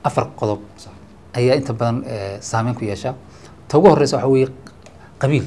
afar qodob ayaa inta badan eh, saameyn ku yeesha ta ugu horeysa waxa weeye qabiil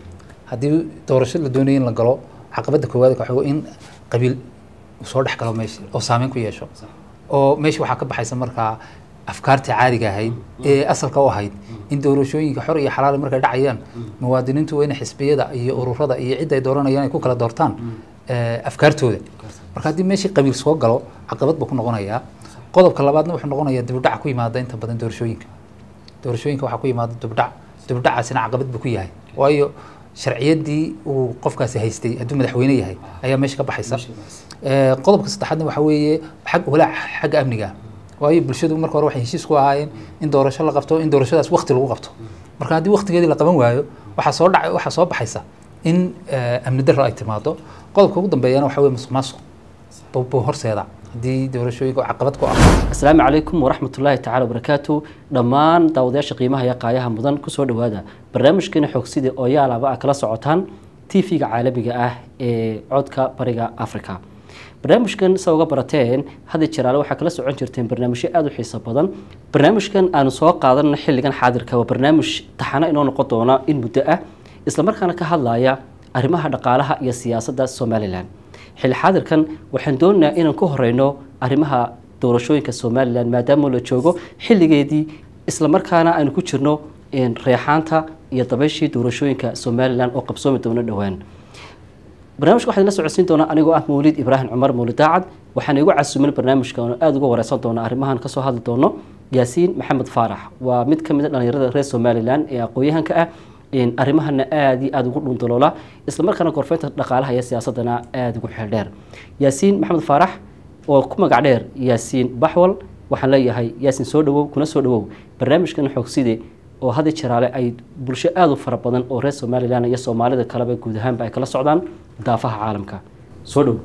haddii doorasho la doonayo in la galo caqabadda koowaad waxa weeye in qabiil uu soo dhex galo meesha oo saameyn ku yeesho oo meesha waxaa ka baxaysa markaa afkaartii caadiga ahayd ee asalka u ahayd in doorashooyinka xor iyo xalaal markay dhacayaan muwaadiniintu waa in xisbiyada iyo ururada iyo cidda ay dooranayaan ay ku kala doortaan eh, afkaartooda marka haddii meeshii qabiil soo galo caqabad buu ku noqonayaa qodobka labaadna wuxuu noqonayaa dibudhac ku yimaada inta badan doorashooyinka doorashooyinka waxaa ku yimaada dibudhac dibudhacaasina caqabad buu ku yahay waayo sharciyadii uu qofkaasi haystay hadduu madaxweyne yahay ayaa meesha ka baxaysa Eh, qodobka saddexaadna waxaa weeye xag walaac xagga amniga waayo bulshadu marka hore waxay heshiis ku ahaayeen in doorasho la qabto in doorashadaas waqti lagu qabto marka haddii waqtigeedii la qaban waayo waxaa soo dhac waxaa soo baxaysa in eh, amni darro ay timaado qodobka ugu dambeeyana waxaa weeye musuq maasuq buu buu horseeda haddii doorashooyinka caqabad ku ah asalaamu calaykum waraxmatullaahi tacaala wabarakaatu dhammaan daawadayaasha qiimaha iyo qaayaha mudan kusoo dhowaada barnaamijkeena xogsida oo yaalaba a kala socotaan tv-ga caalamiga ah ee codka bariga africa barnaamijkan sa uga barateen hadda jiraale waxaa kala socon jirteen barnaamijyo aada u xiiso badan barnaamijkan aanu soo qaadanna xilligan xaadirka waa barnaamij taxano inoo noqon doona in muddo ah islamarkaana ka hadlaya arrimaha dhaqaalaha iyo siyaasadda somalilan xilli xaadirkan waxaan doonaynaa inaan ku horeyno arrimaha doorashooyinka somalilan maadaama la joogo xilligeedii islamarkaana aynu ku jirno een, reexaanta iyo dabayshii doorashooyinka somalilan oo qabsoomi doona dhowaan barnaamijka waxaan la socodsiin doonaa anigoo ah mawlid ibraahim cumar mawlid daacad waxaan igu casuumin barnaamijka oo aada uga wareysan doona arrimahan kasoo hadli doono yaasiin maxamed faarax waa mid ka mid a dhalinyarada reer somalilan ee aqoon-yahanka ah een, arrimahana aada iyo aada ugu dhundaloola islamarkaana gorfeynta dhaqaalaha iyo siyaasadana aada ugu xeel dheer yaasiin maxamed faarax oo ku magac dheer yaasiin baxwal waxaan leeyahay yaasiin soo dhawow kuna soo dhawow barnaamijkan xogside oo hadda jiraale ay bulsho aada u fara badan oo reer somalilan iyo soomaalida kaleba guud ahaanba ay kala socdaan daafaha caalamka soo dhow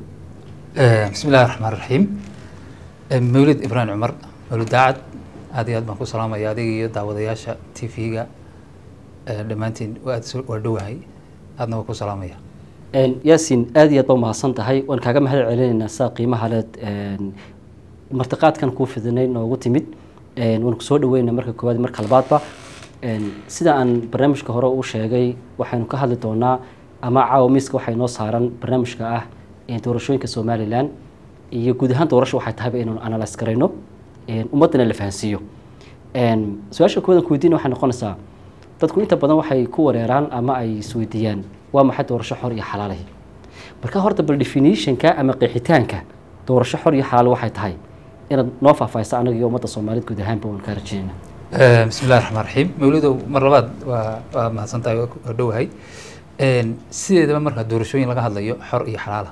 Eh, bismi illaahi raxmaan raxiim Eh, mawlid ibraahim cumar mawlid daacad aad iyo aad baan ku salaamaya adiga iyo daawadayaasha t v-ga dhammaantiin waa aad waa dhowahay aadna waa ku salaamaya Een, yaasiin aada iyo aad ba umahadsan tahay waan kaaga mahad celinaynaa saa qiimaha leed een, martiqaadkan kuu fidinay noogu timid een, waan kusoo dhaweynaa marka koowaad iyo marka labaadba een, sida aan barnaamijka hore u sheegay waxaynu ka hadli doonaa ama caawa miiska waxay noo saaran barnaamijka ah een, doorashooyinka somalilan iyo guud ahaan doorasho waxay tahayba inaynu analyse garayno een, ummaddana la fahansiiyo Een, su-aasha koowaad aan ku weydiina waxay noqonaysaa dadku inta badan waxay ku wareeraan ama ay isweydiiyaan waa maxay doorasho xor iyo xalaalahi marka horta bal definitionka ama qeexitaanka doorasho xor iyo xalaal waxay tahay inaad noo faahfaahisa anaga iyo ummadda soomaaliyed guud ahaanba waan kaa rajeynaa Eh, bismi illahi raxmaan raxiim mawlidow mar labaad waa waa mahadsan tahay waa ku- waa dhowahay Een, sideedaba marka doorashooyin laga hadlayo xor iyo xalaala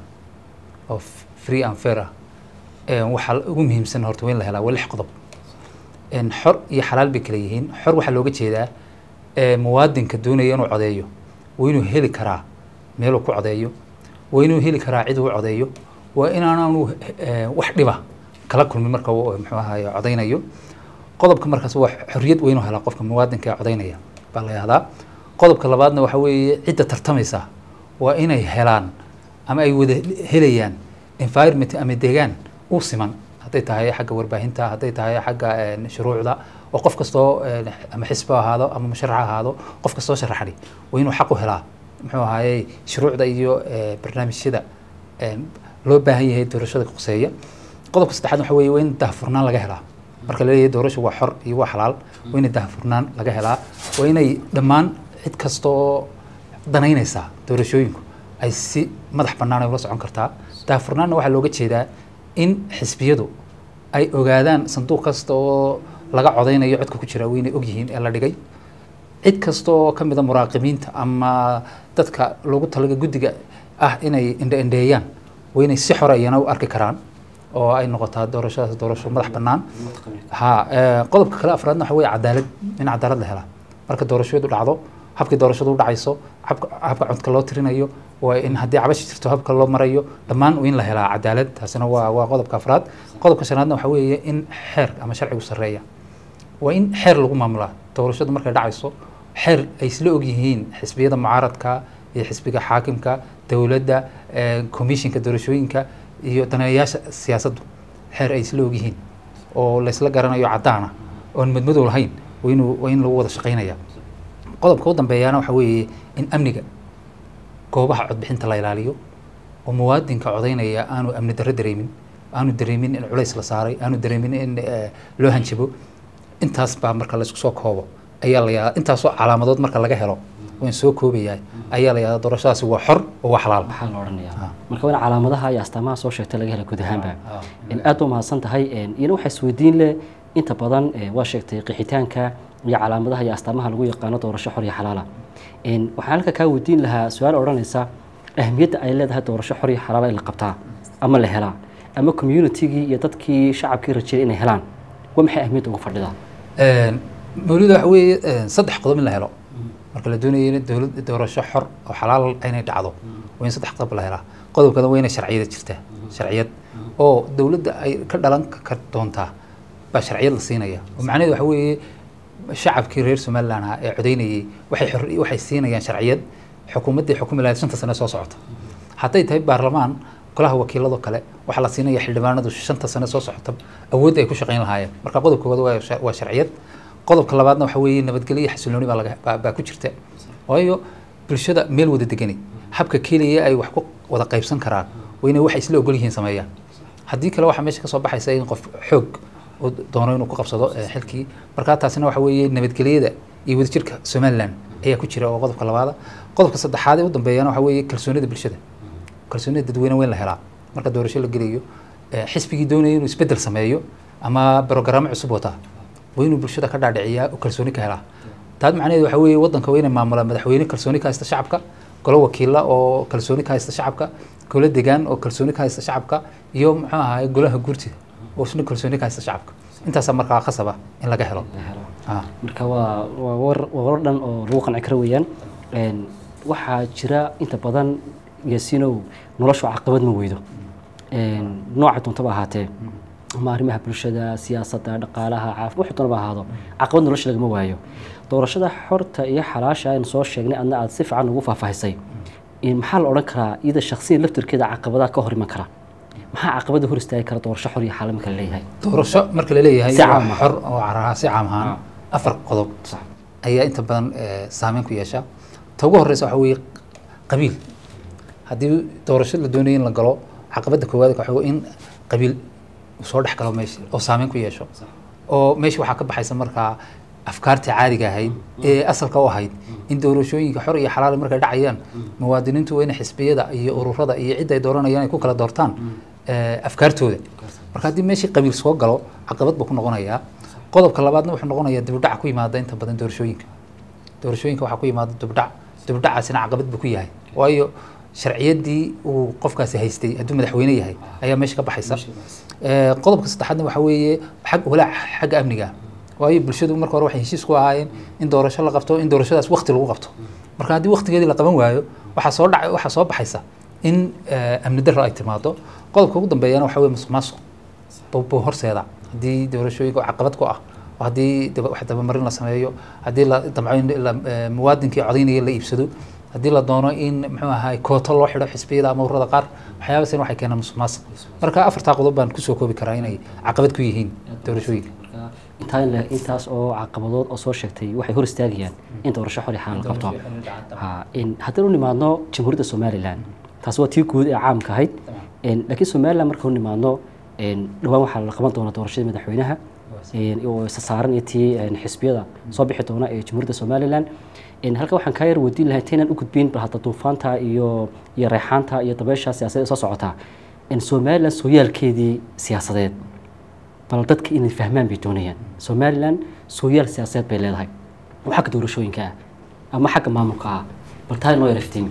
oo f- free and fair ah Een, waxaa ugu muhiimsan horta waa in la helaa waa lix qodob Een, xor iyo xalaal bay kala yihiin xor waxaa looga jeedaa eh, muwaadinka doonaya inuu codeeyo waa inuu heli karaa meeluu ku codeeyo waa inuu heli karaa cid uu codeeyo waa inaanu eh, wax dhiba kala kulmin marka uu muxuu ahaye codeynayo qodobka markaas waa xorriyad waa inuu helaa qofka muwaadinka ee codeynaya baa la yihahdaa qodobka labaadna waxa weeye cidda tartamaysa waa inay helaan ama ay wada helayaan environment ama deegaan u siman hadday tahay xagga warbaahinta hadday tahay xagga een, shuruucda oo qof kastoo een, ama xisbi ha ahaado ama musharax ha ahaado qof kastoo sharaxay waa inuu xaq u helaa muxuu ahaye shuruucda iyo eh, barnaamijyada een, loo baahan yahay doorashada quseeya qodobka saddexaad waxa weeye waa in daahfurnaan laga helaa marka la leeyahay doorasho waa xor iyo waa xalaal waa inay daahfurnaan laga helaa waa inay dhammaan cid kasta oo danaynaysa doorashooyinku ay si madax bannaan ay ula socon kartaa daahfurnaanna waxaa looga jeedaa in xisbiyadu ay ogaadaan sanduuq kasta oo laga codeynayo codka ku jira waa inay ogyihiin ee la dhigay cid kasta oo ka mid a muraaqibiinta ama dadka loogu talaga guddiga ah inay indhe-indheeyaan waa inay si xore iyana u arki karaan oo ay noqotaa doorashadaas doorasho madax bannaan ha eh, qodobka kale afraadna waxa weeye cadaalad in cadaalad la helaa marka doorashadu dhacdo habkii doorashadu u dhacayso habka habka codka loo tirinayo waa in haddii cabashi jirto habka loo marayo dhammaan waa in la helaa cadaalad taasina waa waa qodobka afraad qodobka shanaadna waxa weeye in xeer ama sharcigu sarreeya waa in xeer lagu maamulaa doorashadu markay dhacayso xeer ay isla ogyihiin xisbiyada mucaaradka iyo xisbiga xaakimka dowladda eh, komishinka doorashooyinka iyo daneeyayaasha siyaasaddu xeer ay isla ogyihiin oo laysla garanayo caddaana oon madmadow lahayn waa inuu waa in lagu wada shaqaynaya qodobka u dambeeyaana waxa weeye in amniga goobaha codbixinta la ilaaliyo oo muwaadinka codaynaya aanu amni darro dareemin aanu dareemin in culays la saaray aanu dareemin in eh, loo hanjabo intaas baa marka laysku soo koobo ayaa la yadaa intaasoo calaamadood marka laga helo waan soo koobayaa ayaa la yadaa doorashadaasi waa xor oo waa xalaal maxaa la odhanayaa Ah. marka waa in calaamadaha iyo astaamaha soo sheegtay laga hela guud ahaanba in aad u mahadsan tahay een, iyana waxaa isweydiin leh inta badan ee, waa sheegtay qixitaanka iyo calaamadaha iyo astaamaha lagu yaqaano doorasho xor iyo xalaala Een, waxaan halka kaa weydiin lahaa su-aal odhanaysa ahmiyadda ay leedahay doorasho xor iyo xalaala in la qabtaa ama la helaa ama communitigii iyo dadkii shacabkii rajeeyay inay helaan waa maxay ahmiyadda ugu fadhidaa Een, mawlida waxa weeye een, saddex qodob in la helo marka la doonayo in dowlad doorasho xor oo xalaal inay dhacdo waa in saddex qodob la helaa qodobkana waa inay sharciyada jirtaa sharciyad oo dowladda ay ka dhalan ka doontaa baa sharciyad la siinaya oo macnaheedu waxa weeye shacabkii reer somaliland ahaa ee codeynayay waxay xor waxay siinayaan sharciyad xukuumaddii xukumi lahayd shanta sane soo socota hadday tahay baarlamaan golaha wakiilado kale waxaa la siinaya xildhibaanadu shanta sane soo socota awoodda ay ku shaqayn lahaayeen marka qodobka koowaad waa sha- waa sharciyad qodobka labaadna waxa weeye nabadgelyo iyo xasilooni baa laga baa- baa ku jirta waayo bulshada meel wada degani habka keliya ay wax ku wada qaybsan karaan waa inay waxay isla ogol yihiin sameeyaan haddii kale waxaa meesha ka soo baxaysa in qof xoog uu doono inuu ku qabsado eh, xilkii markaa taasina waxa weeye nabadgelyada iyo wadajirka somaliland ayaa ku jira oo qodobka labaada qodobka saddexaad ee u dambeeyana waxa weeye kalsoonida bulshada kalsoonida dadweyne weyn la helaa marka doorasho la gelayo eh, xisbigii doonaya inuu isbedel sameeyo ama brogaraamo cusub wataa waa inuu bulshada ka dhaadhiciyaa oo kalsooni ka helaa taad macnaheedu waxa weeye waddanka waa inay maamulaan madaxweyne kalsooni ka haysta shacabka golo wakiila oo kalsooni ka haysta shacabka golo degaan oo kalsooni ka haysta shacabka iyo muxuu ahaay golaha guurtida oo isna kalsooni ka haysta shacabka intaasaa markaa khasaba in laga helo Ah. marka waa waa war waa war dhan oo lagu qanci karo weeyaan Een, waxaa jira inta badan yaasiinow noloshu caqabad ma weydo Een, nooca doontaba ahaatee ama arrimaha bulshada siyaasadda dhaqaalaha caafi wax doonaba ahaado caqabad nolosha lagama waayo doorashada xorta iyo xalaasha aynu soo sheegnay adna aad si fiican ugu faahfaahisay in maxaa la odhan karaa iyada shakhsiyan laftirkeeda caqabadaha ka hor iman kara maxaa caqabada hor istaagi kara doorasho xor iyo xalaal marka la leeyahay doorasho marka la leeyahay Si waa caam ah. xor oo caraha si caam ahaan afar qodob Sax. ayaa inta badan eh, saameyn ku yeesha ta ugu horeysa waxa weeye qabiil haddii doorasho la doonayo in la galo caqabadda koowaad waxa weeye in qabiil uu soo dhex galo meesha oo saameyn ku yeesho oo meesha waxaa ka baxaysa markaa afkaartii caadiga ahayd ee asalka u ahayd in doorashooyinka xor iyo xalaal markay dhacayaan muwaadiniintu waa inay xisbiyada iyo ururada iyo cidda ay dooranayaan ay ku kala doortaan eh, afkaartooda marka haddii meeshii qabiil soo galo caqabad buu ku noqonayaa qodobka labaadna wuxuu noqonayaa dibudhac ku yimaada inta badan doorashooyinka doorashooyinka waxaa ku yimaada dibdhac dibdhacaasina caqabad buu ku yahay waayo sharciyaddii uu qofkaasi haystay hadduu madaxweyne yahay ayaa meesha ka baxaysa Eh, qodobka saddexaadna waxaa weeye xag walaac xagga amniga waayo bulshadu marka hore waxay heshiis ku ahaayeen in doorasho la qabto in doorashadaas waqti lagu qabto marka haddii waqtigeedii la qaban waayo waxaa soo dhaca waxaa soo baxaysa in eh, amni darro ay timaado qodobka ugu dambeeyana waxaa weye musuq maasuq buu buu horseeda haddii doorashooyinka oo caqabad ku ah oo haddii daba- wax dabamarin la sameeyo haddii la damco in la- eh, muwaadinkii codaynaya la iibsado haddii la doono in muxuu ahaay kooto loo xidho xisbiyada ama ururada qaar waxyaabaasina waxay keenaan musuq maasuq marka afartaa qodob baan kusoo koobi karaa inay caqabad ku yihiin doorashooyinka Marka, intaa in la- intaas oo caqabadood oo soo sheegtay waxay hor istaagayaan in doorasho xor iyo xalaal la qabto Ha, in haddaynu nimaadno jamhuuriyadda somalilan taas waa tii guud ee caamka ahayd En, laakiin somalilan markaynu nimaadno en, dhowaan waxaa la qaban doonaa doorashada madaxweynaha en, oo isa saaran iyo tii en, xisbiyada soo bixi doona ee jamhuuriyadda somalilan En, halka waxaan kaa yar weydiin lahay intaynaan u gudbin bal hadda duufaanta iyo iyo reexaanta iyo dabeysha siyaasadeed ee soo socotaa En, somalilan sooyaalkeedii siyaasadeed bal dadka inay fahmaan bay doonayaan somalilan sooyaal siyaasadeed bay leedahay oo xagga doorashooyinka ah ama xagga maamulka ah bal taa inoo yar iftiimi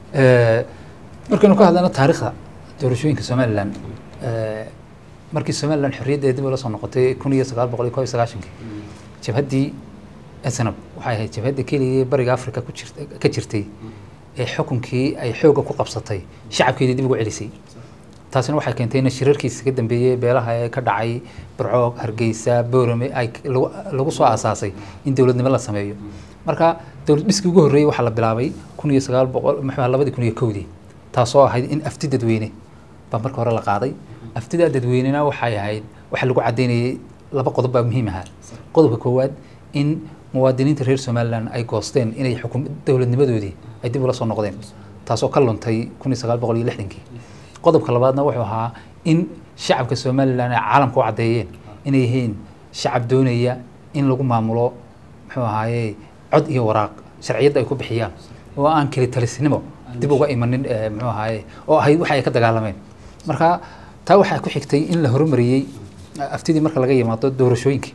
Eh, markaynu ka hadlano taariikhda doorashooyinka somalilan eh, markii somalilan xorriyaddeeda dib ula soo noqotay kun iyo sagaal boqol iyo kob iyo sagaashankii jabhaddii snab waxay ahayd jabhadda keliya ee bariga africa ku jirta ka jirtay ee xukunkii ay xoogga ku qabsatay shacabkeedii dib ugu celisay taasina waxay keentay in shirarkiisa ka dambeeyey beelaha ee ka dhacay burco hargeysa boorame ay lagu- lagu soo aasaasay in dowladnimo la sameeyo marka dowlad dhiskii ugu horreeyey waxaa la bilaabay kun iyo sagaal boqol muxuu ahaa labadii kun iyo kowdii taasoo ahayd in afti dadweyne baa marka hore la qaaday aftidaa dadweynena waxay ahayd waxaa lagu caddeynayay laba qodob baa muhiim ahaa qodobka koowaad in muwaadiniinta reer somalilan ay goosteen inay xukum dowladnimadoodii ay dib ula soo noqdeen taasoo ka luntay kun iyo sagaal boqol iyo lixdankii qodobka labaadna wuxuu ahaa in shacabka somalilan ay caalamka u caddeeyeen inay yihiin shacab doonaya in lagu maamulo muxuu ahaaye cod iyo waraaq sharciyadda ay ku bixiyaan oo aan keli talisnimo dib uga imanin eh, muxuu ahaaye oo ahayd waxa ay ka dagaalameen marka taa waxaa ku xigtay in la horumariyey eh, aftidii marka laga yimaado doorashooyinkii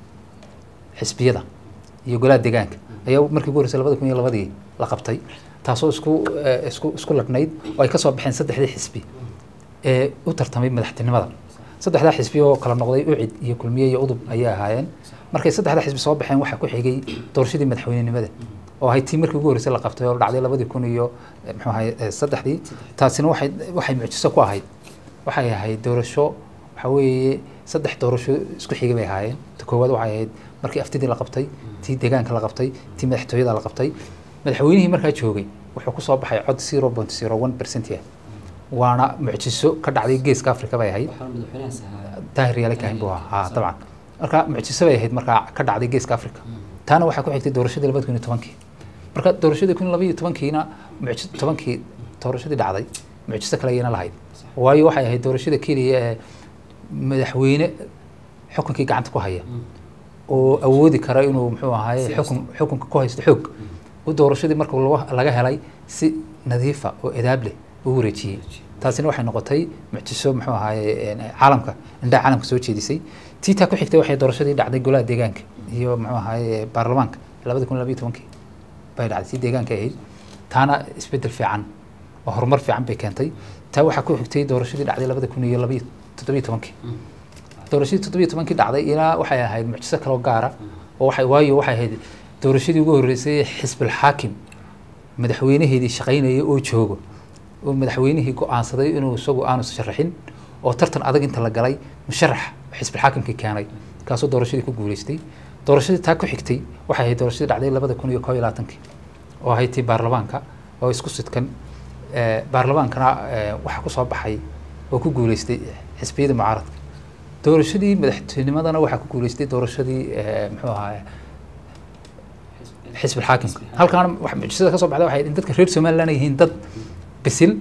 xisbiyada iyo golaha deegaanka ayaa markii ugu horreysay labada kun iyo labadii la qabtay taasoo isku eh, isku isku ladhnayd oo ay ka soo baxeen saddexdii xisbi ee u tartamay madaxtinimada saddexdaa xisbi oo kala noqday ucid iyo kulmiye iyo udub ayay ahaayeen markay saddexdaa xisbi soo baxeen waxaa ku xigay doorashadii madaxweynenimada oo ahayd tii markii ugu horreysay la qabtay oo dhacday labadii kun iyo eh, muxuu ahaye eh, saddexdii taasina waxay waxay mucjiso ku ahayd waxay ahayd doorasho waxa weeye saddex doorasho isku xigay bay ahaayeen ta koowaad waxay ahayd markii aftidii la qabtay tii deegaanka la qabtay tii madaxtooyada la qabtay madaxweynihii markaa joogay wuxuu ku soo baxay cod zero point zero one percent ah waana mucjiso ka dhacday geeska africa bay ahayd daahir yaale kahin buu ahaa haa dabcan marka mucjiso bay ahayd markaa ka dhacday geeska africa taana waxaa ku xigtay doorashadii labada kun iyo tobankii marka doorashadii kun labaiyo tobankiina mucjiso tobankii doorashadii dhacday mucjiso kale ayayna lahayd waayo waxay ahayd doorashada keliya ee madaxweyne xukunkii gacanta ku haya oo awoodi kara inuu muxuu ahaaye xukun xukunka ku haysto xoog u doorashadii marka laga- laga helay si nadiifa oo edaab leh u wareejiyey taasina waxay noqotay mucjiso muxuu ahaaye een, caalamka indhaha caalamka soo jeedisay tii taa ku xigtay waxay doorashadii dhacday golaha deegaanka iyo muxuu ahaaye baarlamaanka labada kun labayo tobankii bay dhacday tii deegaanka ahayd taana isbedel fiican oo horumar fiican bay keentay taa waxaa ku xigtay doorashadii dhacday labada kun iyo labayo toddobiyo tobankii doorashadii toddobiyo tobankii dhacday ilaa waxay ahayd mucjiso kaloo gaara oo waxay waayo waxay ahayd doorashadii ugu horreysay xisbul xaakim madaxweynaheedii shaqaynaya oo joogo oo madaxweynihii go-aansaday inuu isagu aanu sharaxin oo tartan adag inta la galay musharax xisbul xaakimkii keenay kaasoo doorashadii ku guuleystay doorashadii taa ku xigtay waxay ahayd doorashadii dhacday labada kun iyo koob iyo labaatankii oo ahayd tii baarlamaanka oo isku sidkan Eh, baarlamaankana eh, waxaa ku soo baxay oo ku guuleystay xisbiyada mucaaradka doorashadii madaxtinimadana waxaa ku guuleystay doorashadii eh, muxuu ahaa xisbi xaakimka halkaana wax mucjisada ka soo baxda waxay in dadka reer somaliland ay yihiin dad bisil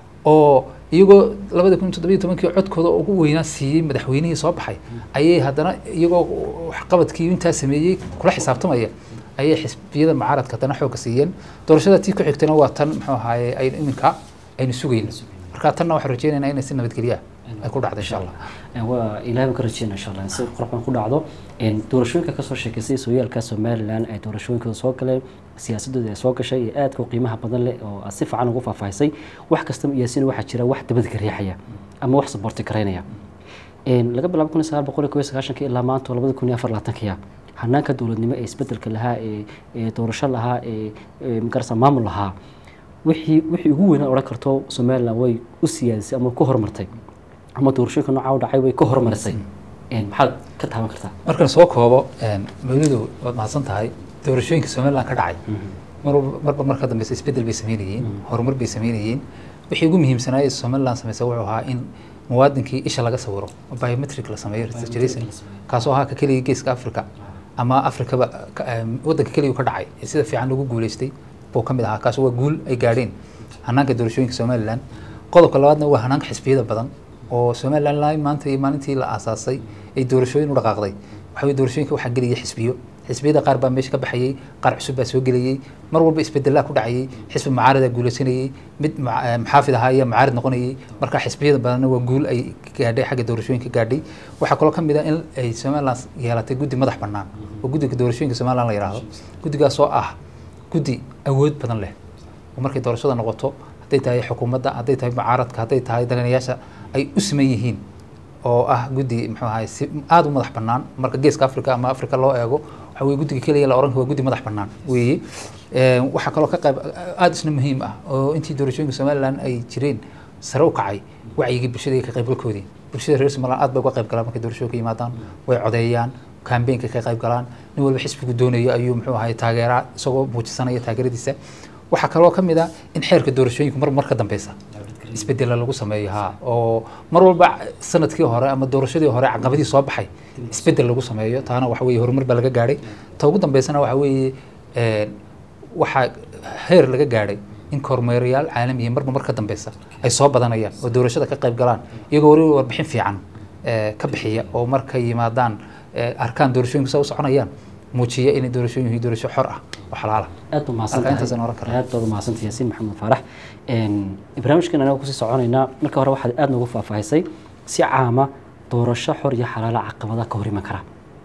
oo iyagoo labada kun toddobiyo tobankii codkooda ugu weynaa siiyey madaxweynihii soo baxay ayay haddana iyagoo waxqabadkii intaa sameeyey kula xisaabtamaya ayay xisbiyada mucaaradka haddana xoogga siiyeen doorashada tii ku xigtana waa tan muxuu ahaaye ay iminka aynu sugayno marka tanna waxaan rajeynaynaa inay si nabadgelya ay ku dhacdo insha allah waa ilaahay baan ka rajeyna insha allah in si qurux badan ku dhacdo Een, doorashooyinka kasoo sheekaysay sooyaalka somalilan ay doorashooyinkooda soo galeen siyaasadooda ay soo gashay iyo aadka u qiimaha badan leh oo aad si fiican ugu faahfaahisay wax kastaba iyaasina waxaa jira wax dabada ka riixaya ama wax saboorti karaynaya Een, laga bilaabo kun iyo sagaal boqol iyo kow iyo sagaashankii ilaa maanta oo labada kun iyo afar labaatankiya hanaanka dowladnimo ee isbedelka lahaa ee ee doorasho lahaa ee ee magarasa maamul lahaa wixii wixii ugu weynaa odhan karto somaliland way u siyaadisay ama ku horumartay ama doorashooyinka noocaa u dhacay way ka horumarisay Een, maxaad ka taaban kartaa markaan soo koobo een, mawlidow waad mahadsan tahay doorashooyinka somaliland ka dhacay mar walba- marba marka dambeysa isbedel bay sameynayeen horumar bay sameynayeen wixii ugu muhiimsanaa ee somaliland sameysay wuxuu ahaa in muwaadinkii isha laga sawiro oo biometric la sameeyo registration kaasoo ahaa ka keliya geeska africa ama afrikaba ka- em, waddanka keliya ka dhacay ee sida fiican lagu guuleystay buu ka mid ahaa kaas waa guul ay gaadheen hanaanka doorashooyinka somaliland qodobka labaadna waa hanaanka xisbiyada badan oo somaliland ilaa maanta iyo maalintii la aasaasay ay doorashooyin u dhaqaaqday waxa weye doorashooyinka waxaa gelaya xisbiyo xisbiyada qaar baa meesha ka baxayey qaar cusub baa soo gelayey mar walba isbedelaa ku dhacayay xisbi mucaarada guuleysanayey mid muca- eh, muxaafid ahaa ayaa mucaarid noqonayay marka xisbiyada badanna waa guul ay gaadhay xagga doorashooyinka gaadhay waxaa kaloo ka mid ah in ay somaliland yeelatay guddi madax bannaan oo guddiga doorashooyinka somaliland la yidhaahdo guddigaas oo ah guddi awood badan leh oo markay doorashada noqoto hadday tahay xukuumadda hadday tahay mucaaradka hadday tahay dalinayaasha ay u siman yihiin oo ah guddi muxuu ahay si aada u madax bannaan marka geeska africa ama africa loo eego waxa weye guddiga keliya la oran karo waa guddi madax bannaan weeye Een, waxaa kaloo ka qayb aada isna muhiim ah oo intii doorashooyinka somaliland ay jireen sare u kacay wacyigii bulshada iyo ka qaybgalkoodii bulshada reer somaliland aad bay uga qayb galaan markay doorashooyinka yimaadaan way codeeyaan kambeynka ka qayb galaan nin walba xisbigu doonayo ayuu muxuu ahay taageeraa isagoo muujisanaya taageeradiisa waxaa kaloo ka mid ah in xeerka doorashooyinku mar mar ka dambeysa isbedela lagu sameeyo ha oo mar walba sanadkii hore ama doorashadii hore caqabadii soo baxay isbedel lagu sameeyo taana waxa weeye horumar baa laga gaadhay ta ugu dambeysana waxa weeye een, waxaa heer laga gaadhay in kormeerayaal caalamiya marba mar ka dambeysa ay soo badanayaan oo doorashada ka qayb galaan iyagoo weliba warbixin fiican ee, ka bixiya oo markay yimaadaan ee, arkaan doorashooyinka sa u soconayaan muujiya inay doorashooyin yihiin doorasho xor ah oo xalaal ah aad baa mahadsan Marka intaasaan oran tahay karaa. aad baad umahadsantahay yaasiin maxamed faarax Een, barnaamijkan anaga kusii soconaynaa marka hore waxaad aad noogu faahfaahisay si caama doorasho xor iyo xalaala caqabadaha ka hor iman kara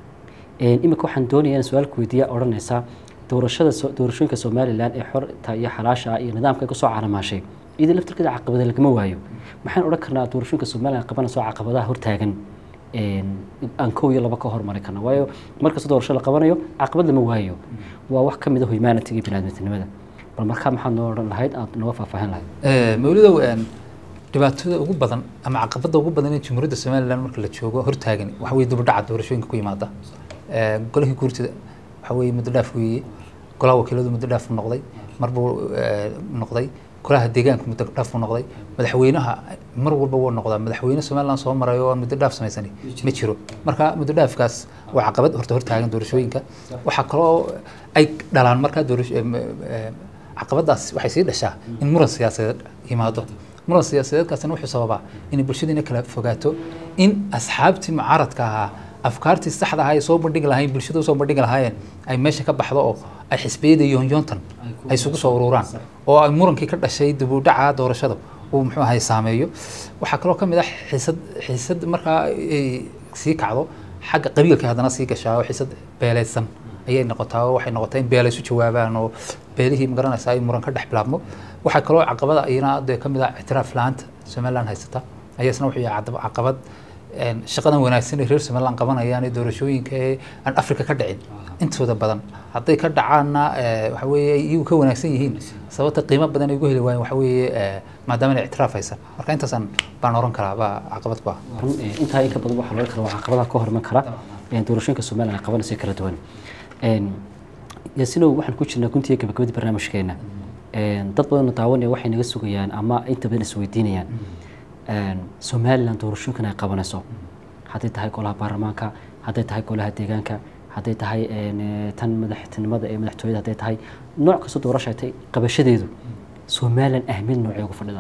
Een, imika waxaan doonayaa in su-aal ku weydiiya odhanaysa doorashada so- doorashooyinka somalilan ee xorta iyo xalaasha ah iyo nidaamka ay kusoo calamaashay iyadoo laftirkeeda caqabada lagama waayo maxaan odhan karnaa doorashooyinka somalilan qabanayso caqabadaha hortaagan een, aan kow iyo laba ka hormari karna waayo markasta doorasho la qabanayo caqabad lama waayo waa wax ka mid a humanity iyo biniaadamtinimada bal markaa maxaad noo odhan lahayd aad nooga faahfaahin lahayd Ee, mawlidow een, dhibaatada ugu badan ama caqabada ugu badan ee jamhuuriyadda somalilan marka la joogo hortaagan waxa weye dibadhaca doorashooyinka ku yimaada Ee, golihii guurtida waxa weye muddo dhaaf weeye golaha wakiiladu muddo dhaaf buu noqday mar buu ee, noqday golaha deegaanka muddo dhaaf buu noqday madaxweynaha mar walba wuu noqdaa madaxweyne somalilan soo maray oo aan muddo dhaaf samaysani ma jiro marka muddo dhaafkaas waa caqabad horta hortaagan doorashooyinka waxaa kaloo ay dhalaan markaa doorasho em, em, caqabadaas waxay sii dhashaa in muran siyaasadeed yimaado muran siyaasadeedkaasina wuxuu sababaa inay bulshadiina kala fogaato in asxaabtii mucaaradka ahaa afkaartii saxda ahaa ay soo bandhigi lahaayeen bulshada usoo bandhigi lahaayeen ay meesha ka baxdo oo ay xisbiyada yoonyoontan ay isugu soo ururaan oo ay murankii ka dhashay dib u dhaca doorashada uu muxuu ahay saameeyo waxaa kaloo ka mid ah xiisad xiisad markaa ay sii kacdo xagga qabiilka haddana sii gashaa oo xiisad beeleysan ayay noqotaa oo waxay noqotaa in beela isu jawaabaan oo beelihii magaranaysa ay muran ka dhex bilaabmo waxaa kaloo caqabada iyana dee ka mid ah ictiraaf la-aanta somaliland haysata ayaasna wuxuu yahay cadab- caqabad een, shaqadan wanaagsan ee reer somaliland qabanayaan ee doorashooyinka ee aan afrika ka dhicin intooda badan hadday ka dhacaanna ee, waxa weeye ay iyagu ka wanaagsan yihiin sababta qiimo badan ay ugu heli waayeen waxa weeye ee, maadaama inay ictiraaf haysan marka intaasaan baan oran karaa baa caqabad ku ah run ee, intaa in ka badan waxaa laga kara waa caqabadaha ka hor iman kara ee, doorashooyinka somalilan ay qabanayso kala duwan Een, yaasinow waxaan ku jirnaa guntiga gabagabadii barnaamijkeena Een, dad badanoo daawanaya waxay naga sugayaan ama inta badan isweydiinayaan Een, somalilan doorashooyinkan ay qabanayso hadday tahay golaha baarlamaanka hadday tahay golaha deegaanka hadday tahay een, ee, tan madaxtinimada ee madaxtooyada hadday tahay nooc kasta doorasho ay tahay qabashadeedu somalilan ahmiyad noocee ugu fadhida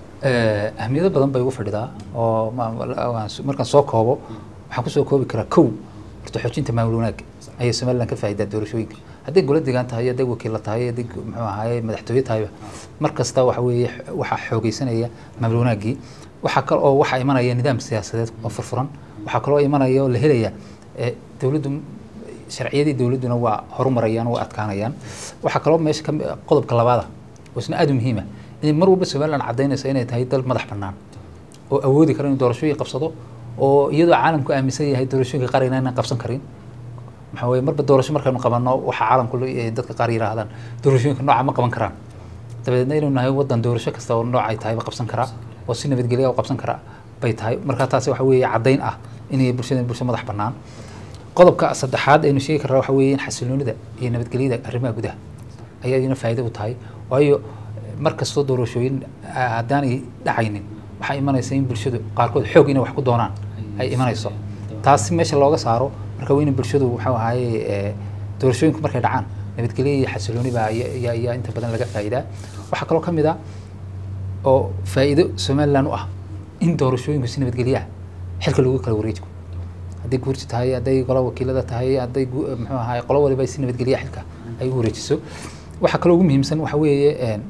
Eh, ahmiyado badan bay ugu fadhidaa oo ma- waan s- markaan soo koobo waxaan kusoo koobi karaa kow horta xoojinta maamul wanaagga ayay somaliland ka faa'iidaa doorashooyinka hadday golo deegaan tahay hadday wakiilla tahay hadday gu- muxuu ahaye madaxtooye tahayba mar kasta waxa weeye x- waxaa xoogeysanaya maamul wanaaggii waxaa kale oo waxaa imanaya nidaam siyaasadeed oo furfuran waxaa kaloo imanaya oo la helaya eh, dowladdu sharciyadii dowladduna waa horumarayaan waa adkaanayaan waxaa kaloo meesha ka mi- qodobka labaada oo isna aad u muhiima inay mar walba somaliland caddaynayso inay tahay dal madax bannaan oo awoodi kara inuu doorashooyin qabsado oo iyadoo caalamku aaminsan yahay doorashooyinka qaar inaynan qabsan karin maxaa weye marba doorasho markaynu qabanno waxaa caalamku la- eh, dadka qaar yidhaahdaan doorashooyinka nooca ma qaban karaan dabeedna inuu nahay wadan doorasho kasta oo nooc ay tahay ba qabsan karaa oo si nabadgelya u qabsan kara bay tahay marka taasi waxa weeye caddayn ah inay bulshada bulsho madax bannaan qodobka saddexaad aynu sheegi karraa waxa weeye in xasiloonida iyo nabadgelyada arrimaha gudaha ayaa iyana faa'iido u tahay waayo mar kastoo doorashooyin ah, haddaanay dhacaynin waxaa imanaysa in bulshadu qaarkood xoog inay wax ku doonaan ay imanayso taasi meesha looga saaro marka waa in bulshadu waxuu ahaaye eh, doorashooyinku markay dhacaan nabadgelyo iyo xasilooni baa ayaa ayaa- ayaa inta badan laga faa'iidaa waxaa kaloo ka mid ah oo faa'iido somaliland u ah in doorashooyinku si nabadgelyo ah xilka lagu kala wareejigo hadday guurti tahay hadday qola wakiilada tahay hadday gu- muxuu ahaay qolo waliba si nabadgelya xilka ay u wareejiso waxaa kaloo ugu muhiimsan waxa weeye een,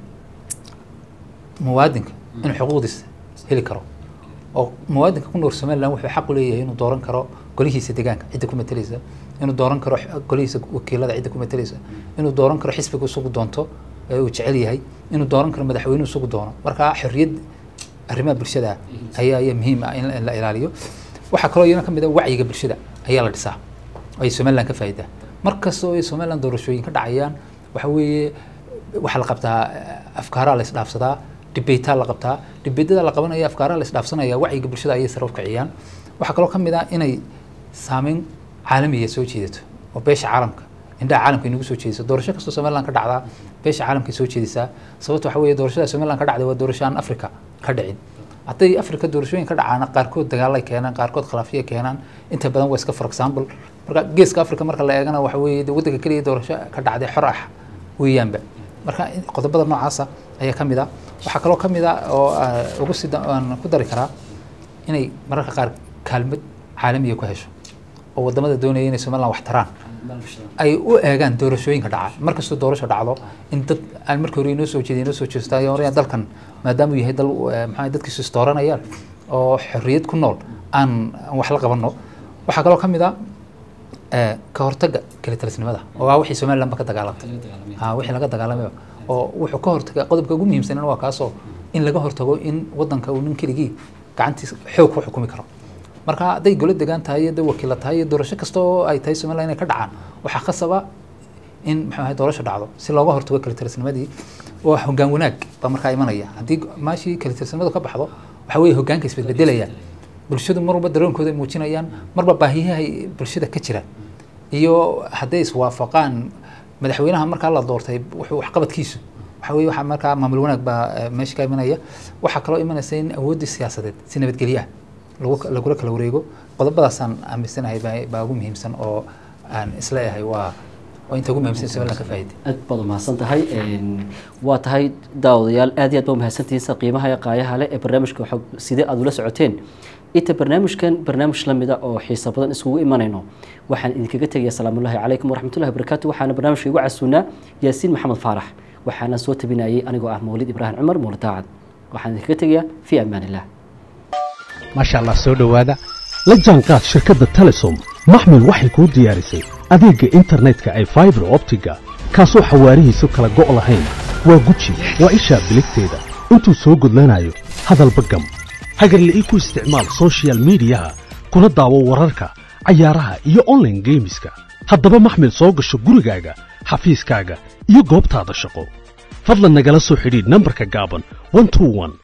muwaadinka inuu xuquuqdiisa heli karo oo muwaadinka ku nool somaliland wuxuu xaq u leeyahay inuu dooran karo golihiisa deegaanka cidda ku matalaysa inuu dooran karo x- golihiisa wakiilada cidda ku matalaysa inuu dooran karo xisbiga isagu doonto ee uu jecel yahay inuu dooran karo madaxweynuhu isagu doono marka xorriyad arrimaha bulshada ayaa ayaa muhiim ah in in la ilaaliyo waxaa kaloo iyana ka mid ah wacyiga bulshada ayaa la dhisaa oo ay somaliland ka faa'iidaa mar kasta oo ay somaliland doorashooyin ka dhacayaan waxa weeye waxaa la qabtaa eh, afkaaraa la isdhaafsadaa dhibaytaa la qabtaa dhibaydada la qabanaya afkaaraa la isdhaafsanaya wacyiga bulshada ayay sare u kiciyaan waxaa kaloo ka mid ah inay saameyn caalamiya soo jeedato oo beesha caalamka indhaha caalamka inagu soo jeediso doorasho kastoo somaliland ka dhacdaa beesha caalamka soo jeedisaa sababta waxa weeye doorashada somaliland ka dhacday waa doorasho aan africa ka dhicin hadday africa doorashooyin ka dhacaana qaarkood dagaalay keenaan qaarkood khilaafyay keenaan inta badan waa iska for example marka geeska africa marka la eegana waxa weeye de waddanka keliya doorasho ka dhacday xor ah weeyaanba marka in- qodobada noocaasa ayaa ka mid ah waxaa kaloo ka mid ah oo ah, ugu sida aan ku dari karaa inay mararka qaar kaalmad caalamiya ku hesho oo wadamada doonaya inay somaliland wax taraan ay u eegaan doorashooyinka dhaca markastoo doorasho dhacdo in dad aan marka hore inoo soo jeeday inoo soo jeesta ayaa oranaya dalkan maadaama uu yahay dal eh, maxaa dadkiisu istooranayaan oo xorriyad ku nool aan aan wax la qabanno waxaa kaloo ka mid ah eh, ka hortagga kalitalisnimada oo ah wixii somaliland ba ka dagaalamtay ha wixii laga dagaalamay oo wuxuu ka hortaga qodobka ugu muhiimsanana waa kaasoo in laga hortago in wadanka uu nin keligii gacantiisa xoog ku xukumi karo marka hadday golo degaan tahay iyo dad wakiila tahay iyo doorasho kasta oo ay tahay somaliland inay ka dhacaan waxaa khasaba in muxuu ahay doorasho dhacdo si looga hortago kalitalisnimadii waa hoggaan wanaag baa markaa imanaya haddii maashii kalitalisnimadu ka baxdo waxa weeye hoggaanka isbedbedelaya bulshadu mar walba dareenkooda ay muujinayaan marba baahiyahay bulshada ka jira iyo hadday iswaafaqaan madaxweynaha markaa la doortay wuxuu waxqabadkiisu waxa weye waxaa markaa maamul wanaag baa eh, meesha ka imanaya waxaa kaloo imanaysa in awooddii siyaasadeed si nabadgelyo ah lagu lagula kala wareego qodobadaasaan aaminsanahay baa- baa ugu muhiimsan oo aan isleeyahay waa waa inta ugu muhiimsan somaliland ka faa'iiday aad baad umahadsan tahay Een, waa tahay daawadayaal aad iyo aad baa umahadsantihiin qiimaha iyo qaayaha leh ee barnaamijka xog sidee aad ula socoteen inta barnaamijkan barnaamij la mida oo xiiso badan iskugu imanayno waxaan idinkaga tegaya salaamullahi calaykum waraxmatullahi wabarakaatu waxaana barnaamijka igu casuunaa yaasiin maxamed faarax waxaana soo tabinayay anigoo ah mawlid ibraahim cumar mawlid daacad waxaan idinkaga tegayaa fii amaan illah maasha allah soo dhowaada la jaanqaad shirkadda telesom maxmil waxay kuu diyaarisay adeegga internetka ay faibar optiga kaasoo xawaarihiisu kala go' lahayn waa guji waa ishaa biligteeda intuu soo gudlanayo hadalba gam hagarle ii ku isticmaal soshiyal miidiyaha kuna daawo wararka cayaaraha iyo online geemiska haddaba maxmil soo gasho gurigaaga xafiiskaaga iyo goobtaada shaqo fadlan nagala soo xidhiidh nambarka gaaban 121